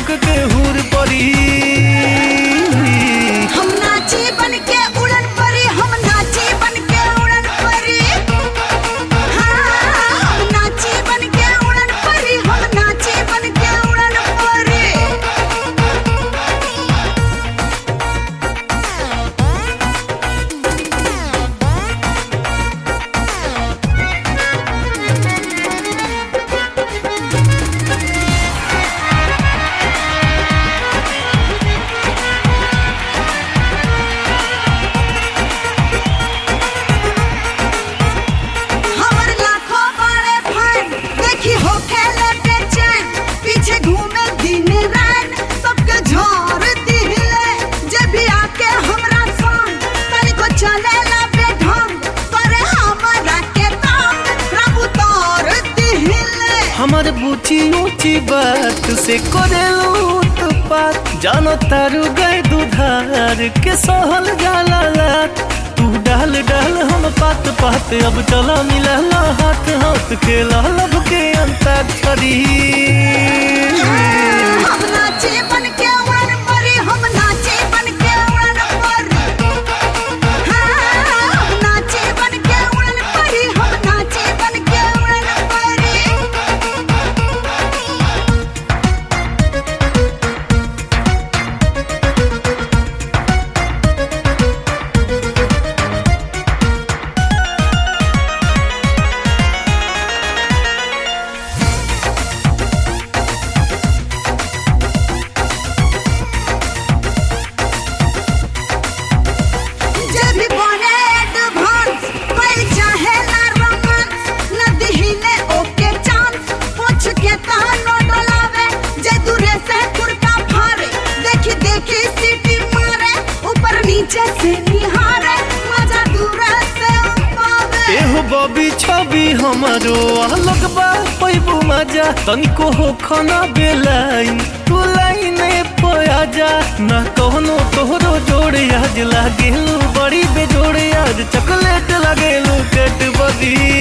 चमक के हुर परी हम नाची बन के उड़न परी हम नाची बन के उड़न परी हाँ हम नाची बन के उड़न परी हम नाची बन के उड़न परी हमर लाखों बड़े फैन देखी हो खेले बेचैन पीछे घूमे दिन रात सबके झोर दिले जे भी आके हमरा संग तनिको चले ला बेढंग करे हमरा के तंग प्रभु तोर दिले हमर बूची ऊंची बात से करेलू तो बात जानो तारू गए दुधार के सहल जाला लात तू डाल डाल हम पात पात अब चला मिला हाथ हाथ खेला लब के अंताक्षरी हम नाचे बन के उड़न परी हम नाचे बन के उड़न परी हाँ हम नाचे बन के उड़न परी हम नाचे बन के उड़न परी जे भी बने एडवांस कोई चाहे ना रोमांस न दिहिले ओके चांस पूछ के तहनो डोलावे जे दूरे से कुर्ता फाड़े देखी देखी सीटी मारे ऊपर नीचे से निहारे मजा दूरे से पावे एहो बबी छवि हमारो अलग बा पैबू मजा तनिको हो खाना बेलाइन तू लाइने पोया जा ना कहनो तोहरो जोड़े आज लागेलू बड़ी बेजोड़े आज चॉकलेट लागेलू कैट बदी